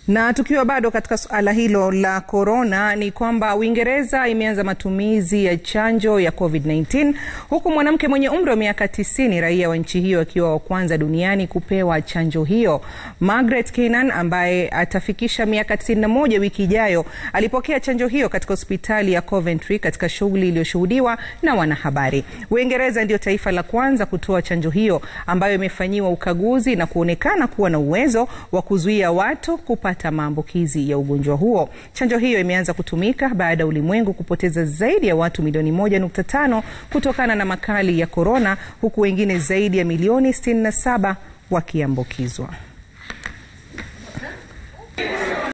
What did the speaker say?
Na tukiwa bado katika suala hilo la korona, ni kwamba Uingereza imeanza matumizi ya chanjo ya COVID-19 huku mwanamke mwenye umri wa miaka 90 raia wa nchi hiyo akiwa wa kwanza duniani kupewa chanjo hiyo. Margaret Keenan ambaye atafikisha miaka 91 wiki ijayo alipokea chanjo hiyo katika hospitali ya Coventry katika shughuli iliyoshuhudiwa na wanahabari. Uingereza ndio taifa la kwanza kutoa chanjo hiyo ambayo imefanyiwa ukaguzi na kuonekana kuwa na uwezo wa kuzuia watu kupata maambukizi ya ugonjwa huo. Chanjo hiyo imeanza kutumika baada ya ulimwengu kupoteza zaidi ya watu milioni 1.5 kutokana na makali ya korona, huku wengine zaidi ya milioni 67 wakiambukizwa.